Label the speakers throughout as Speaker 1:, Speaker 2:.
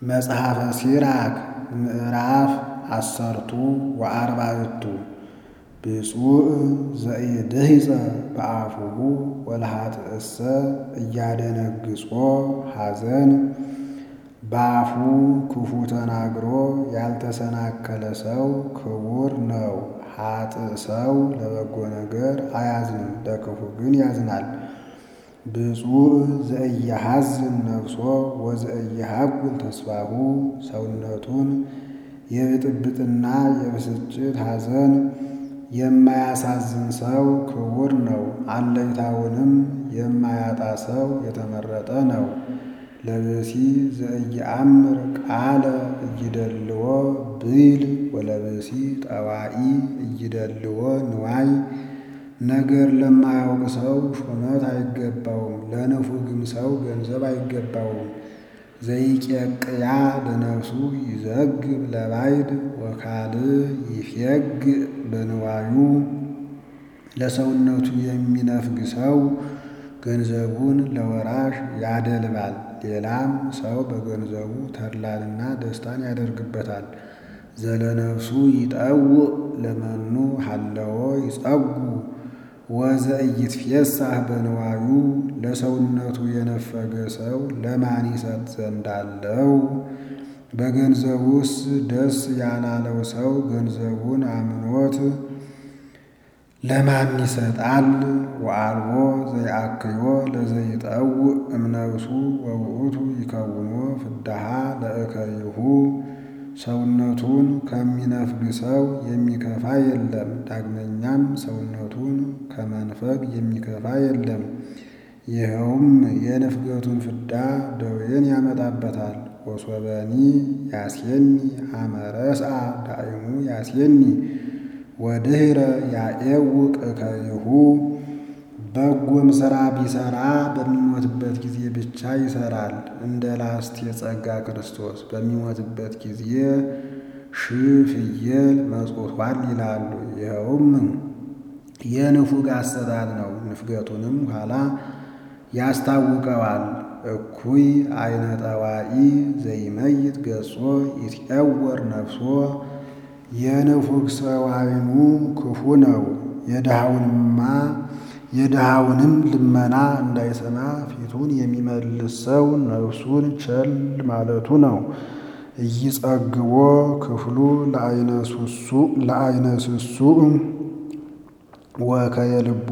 Speaker 1: መጽሐፈ ሲራክ ምዕራፍ አሰርቱ ወአርባዕቱ ብፁዕ ዘኢድህፀ በአፉሁ ወለኃጥእሰ እያደነግጾ ሐዘን በአፉ ክፉ ተናግሮ ያልተሰናከለ ሰው ክቡር ነው። ኃጥእ ሰው ለበጎ ነገር አያዝንም፣ ለክፉ ግን ያዝናል። ብፁዕ ዘኢያሐዝን ነፍሶ ወዘኢያሐጕል ተስፋሁ ሰውነቱን የብጥብጥና የብስጭት ሐዘን የማያሳዝን ሰው ክቡር ነው። አለኝታውንም የማያጣ ሰው የተመረጠ ነው። ለብእሲ ዘኢየአምር ቃለ እይደልዎ ብይል ወለብእሲ ጠዋኢ እይደልዎ ንዋይ ነገር ለማያውቅ ሰው ሹመት አይገባውም፣ ለንፉግም ሰው ገንዘብ አይገባውም። ዘይቄቅያ ለነፍሱ ይዘግብ ለባዕድ ወካልእ ይፌግእ በንዋዩ ለሰውነቱ የሚነፍግ ሰው ገንዘቡን ለወራሽ ያደልባል፣ ሌላም ሰው በገንዘቡ ተድላንና ደስታን ያደርግበታል። ዘለነፍሱ ይጠውእ ለመኑ ሀለዎ ይጸጉ ወዘኢይትፌሳህ በንዋዩ ለሰውነቱ የነፈገ ሰው ለማን ይሰጥ ዘንድ አለው? በገንዘቡስ ደስ ያላለው ሰው ገንዘቡን አምኖት ለማን ይሰጣል? ወአልቦ ዘይአክዮ ለዘይጠውእ እምነፍሱ ወውእቱ ይከውኖ ፍዳሃ ለእከይሁ ሰውነቱን ከሚነፍግ ሰው የሚከፋ የለም። ዳግመኛም ሰውነቱን ከመንፈግ የሚከፋ የለም። ይኸውም የንፍገቱን ፍዳ ደዌን ያመጣበታል። ወሶበኒ ያሴኒ አመረስአ ዳእሙ ያሴኒ ወድኅረ ያኤውቅ እከይሁ በጎም ሥራ ቢሠራ በሚሞትበት ጊዜ ብቻ ይሠራል። እንደ ላስት የጸጋ ክርስቶስ በሚሞትበት ጊዜ ሺህ ፍየል መጽውቷል ይላሉ። ይኸውም የንፉግ አሰጣጥ ነው። ንፍገቱንም ኋላ ያስታውቀዋል። እኩይ አይነ ጠዋኢ ዘይመይት ገጾ ይትዐወር ነፍሶ የንፉግ ሰው አይኑ ክፉ ነው። የድሃውንማ የድሃውንም ልመና እንዳይሰማ ፊቱን የሚመልስ ሰው ነፍሱን ቸል ማለቱ ነው። ኢይጸግቦ ክፍሉ ለአይነ ስሱዕ ወከየልቡ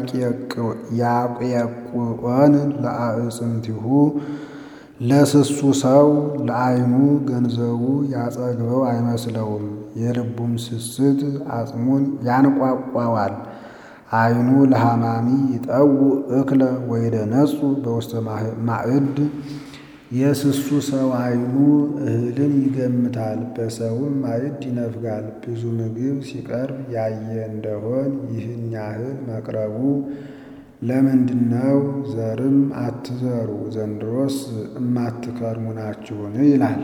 Speaker 1: ያቄቁዖን ለአዕፅምቲሁ ለስሱ ሰው ለአይኑ ገንዘቡ ያጸግበው አይመስለውም። የልቡም ስስት አጽሙን ያንቋቋዋል። አይኑ ለሐማሚ ይጠውእ እክለ ወይደነጹ በውስተ ማዕድ የስሱ ሰው አይኑ እህልን ይገምታል፣ በሰውም ማዕድ ይነፍጋል። ብዙ ምግብ ሲቀርብ ያየ እንደሆን ይህን ያህል መቅረቡ ለምንድነው? ዘርም አትዘሩ ዘንድሮስ እማትከርሙ ናችሁን? ይላል።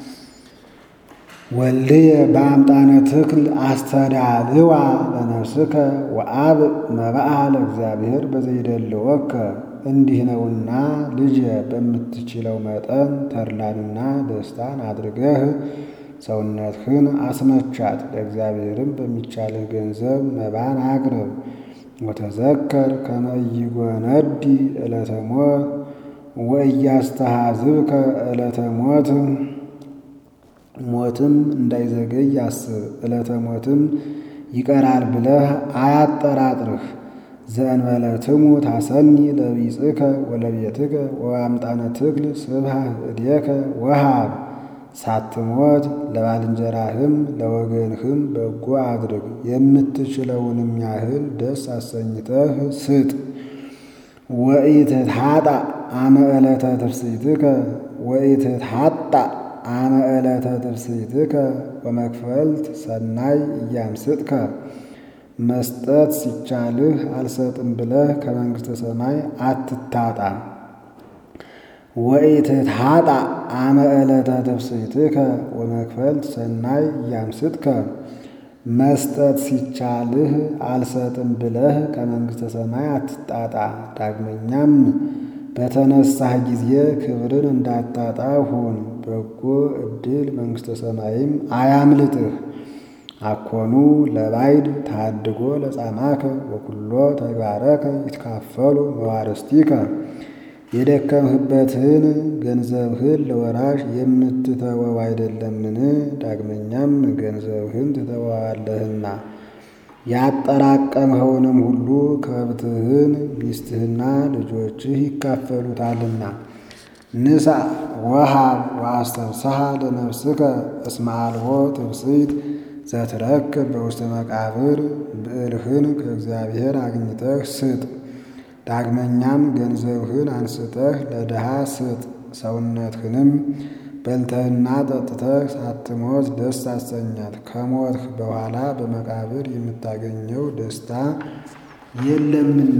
Speaker 1: ወልድየ በአምጣነ ትክል አስተዳልዋ ለነፍስከ ወአብ መባአ ለእግዚአብሔር በዘይደልወከ እንዲህ ነውና ልጄ በምትችለው መጠን ተድላንና ደስታን አድርገህ ሰውነትህን አስመቻት። ለእግዚአብሔርም በሚቻልህ ገንዘብ መባን አቅርብ። ወተዘከር ከመ ኢይጎነዲ ዕለተ ሞት ወኢያስተሃዝብከ ዕለተ ሞት ሞትም እንዳይዘገይ አስብ። ዕለተ ሞትም ይቀራል ብለህ አያጠራጥርህ። ዘእንበለ ትሙት ሐሰኒ ለቢጽከ ወለቤትከ ወአምጣነ ትክል ስብሐ እዴከ ወሃብ ሳትሞት ለባልንጀራህም ለወገንህም በጎ አድርግ። የምትችለውንም ያህል ደስ አሰኝተህ ስጥ። ወኢትትሐጣ አመ ዕለተ ትፍሥሕትከ ወኢትትሐጣ አመ ዕለተ ትፍሥሕትከ ወመክፈልት ሰናይ እያምስጥከ መስጠት ሲቻልህ አልሰጥም ብለህ ከመንግሥተ ሰማይ አትታጣ። ወኢትትሐጣ አመ ዕለተ ትፍሥሕትከ ወመክፈልት ሰናይ እያምስጥከ መስጠት ሲቻልህ አልሰጥም ብለህ ከመንግሥተ ሰማይ አትጣጣ። ዳግመኛም በተነሳህ ጊዜ ክብርን እንዳታጣ ሁን። በጎ ዕድል መንግሥተ ሰማይም አያምልጥህ። አኮኑ ለባይድ ታድጎ ለጻማከ ወኩሎ ተግባረከ ይትካፈሉ መዋርስቲከ የደከምህበትን ገንዘብህን ለወራሽ የምትተወው አይደለምን? ዳግመኛም ገንዘብህን ትተወዋለህና ያጠራቀምኸውንም ሁሉ ከብትህን ሚስትህና ልጆችህ ይካፈሉታልና። ንሳ ወሃብ ወአስተብስሐ ለነፍስከ እስመ አልቦ ትብስት ዘትረክብ በውስተ መቃብር ብዕልህን ከእግዚአብሔር አግኝተህ ስጥ። ዳግመኛም ገንዘብህን አንስተህ ለድሃ ስጥ። ሰውነትህንም በልተህና ጠጥተህ ሳትሞት ደስ አሰኛት። ከሞትህ በኋላ በመቃብር የምታገኘው ደስታ የለምና።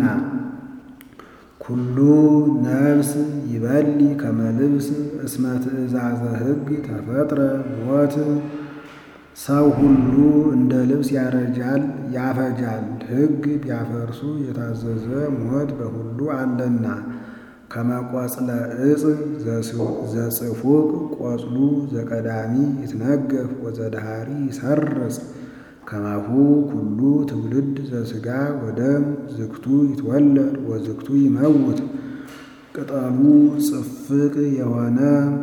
Speaker 1: ኩሉ ነፍስ ይበሊ ከመ ልብስ እስመ ትእዛዘ ሕግ ተፈጥረ ሞት ሰው ሁሉ እንደ ልብስ ያረጃል ያፈጃል። ሕግ ቢያፈርሱ የታዘዘ ሞት በሁሉ አለና። ከመቆጽለ ዕፅ ዘጽፉቅ ቆጽሉ ዘቀዳሚ ይትነገፍ ወዘድሃሪ ይሰርጽ ከማሁ ኩሉ ትውልድ ዘሥጋ ወደም ዝግቱ ይትወለድ ወዝግቱ ይመውት። ቅጠሉ ጽፍቅ የሆነ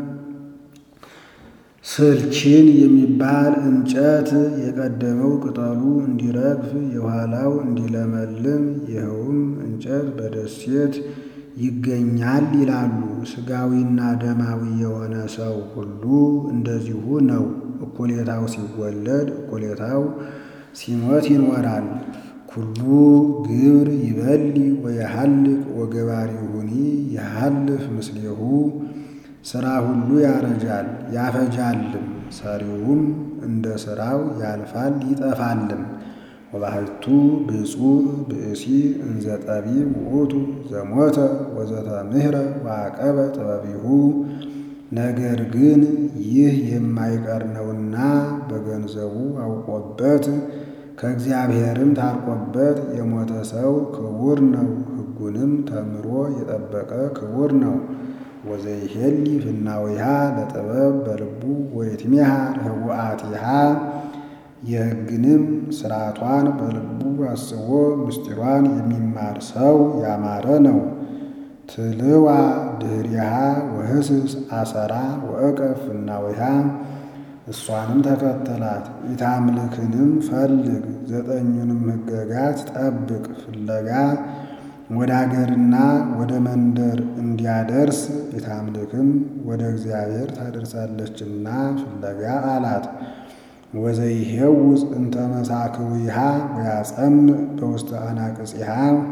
Speaker 1: ስልቺን የሚባል እንጨት የቀደመው ቅጠሉ እንዲረግፍ የኋላው እንዲለመልም ይኸውም እንጨት በደሴት ይገኛል ይላሉ። ሥጋዊና ደማዊ የሆነ ሰው ሁሉ እንደዚሁ ነው። እኩሌታው ሲወለድ እኩሌታው ሲሞት ይኖራል። ኩሉ ግብር ይበሊ ወየሐልቅ ወገባሪሁኒ የሐልፍ ምስሌሁ ሥራ ሁሉ ያረጃል ያፈጃልም፣ ሰሪውም እንደ ሥራው ያልፋል ይጠፋልም። ወባሕቱ ብፁዕ ብእሲ እንዘ ጠቢብ ውእቱ ዘሞተ ወዘተምህረ ወዐቀበ ጥበቢሁ። ነገር ግን ይህ የማይቀር ነውና በገንዘቡ አውቆበት ከእግዚአብሔርም ታርቆበት የሞተ ሰው ክቡር ነው። ሕጉንም ተምሮ የጠበቀ ክቡር ነው። ወዘይሄሊ ፍናዊሃ ለጥበብ በልቡ ወይትሜሃ ህቡአቲሃ የሕግንም ሥርዓቷን በልቡ አስቦ ምስጢሯን የሚማር ሰው ያማረ ነው። ትልዋ ድህሪሃ ወህስስ አሰራ ወእቀፍ ፍናዊሃ እሷንም ተከተላት። ኢታምልክንም ፈልግ ዘጠኙንም ሕገጋት ጠብቅ ፍለጋ ወደ አገርና ወደ መንደር እንዲያደርስ ኢታምልክም ወደ እግዚአብሔር ታደርሳለችና ፍለጋ አላት። ወዘይሄውፅ እንተ መሳክዊሃ ወያጸምዕ በውስተ አናቅጽሃ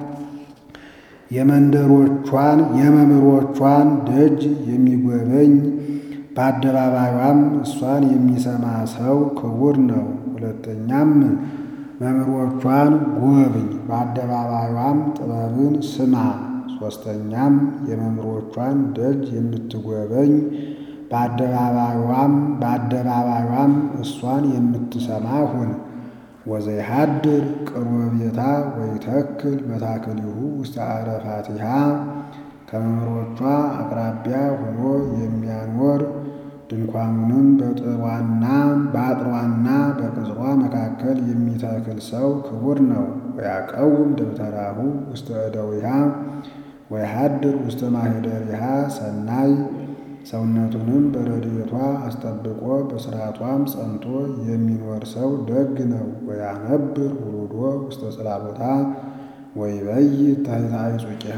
Speaker 1: የመንደሮቿን የመምህሮቿን ደጅ የሚጎበኝ በአደባባዩም እሷን የሚሰማ ሰው ክቡር ነው። ሁለተኛም መምህሮቿን ጎብኝ፣ በአደባባዩም ጥበብን ስማ። ሦስተኛም የመምህሮቿን ደጅ የምትጎበኝ በአደባባዩም በአደባባዩም እሷን የምትሰማ ሁን። ወዘይሃድር ቅርበ ቤታ ወይተክል መታክሊሁ ውስተ አረፋቲሃ ከመምህሮቿ አቅራቢያ ሆኖ የሚያኖር ድንኳኑንም በጥሯና በአጥሯና በቅጽሯ መካከል የሚተክል ሰው ክቡር ነው። ወያቀውም ደብተራሁ ውስተ እደዊሃ ወይሃድር ውስተ ማኅደሪሃ ሰናይ ሰውነቱንም በረድኤቷ አስጠብቆ በሥርዓቷም ጸንቶ የሚኖር ሰው ደግ ነው። ወያነብር ውሉዶ ውስተ ጽላቦታ ወይበይት ታሕተ አይጹቂሃ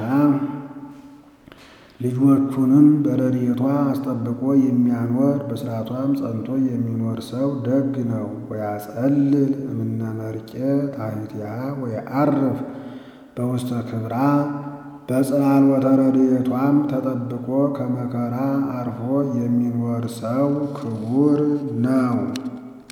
Speaker 1: ልጆቹንም በረድኤቷ አስጠብቆ የሚያኖር በሥርዓቷም ጸንቶ የሚኖር ሰው ደግ ነው። ወያጸልል እምነ መርቄ ታሕቲሃ ወየዐርፍ በውስተ ክብራ በጽላሎተ ረድኤቷም ተጠብቆ ከመከራ አርፎ የሚኖር ሰው ክቡር ነው።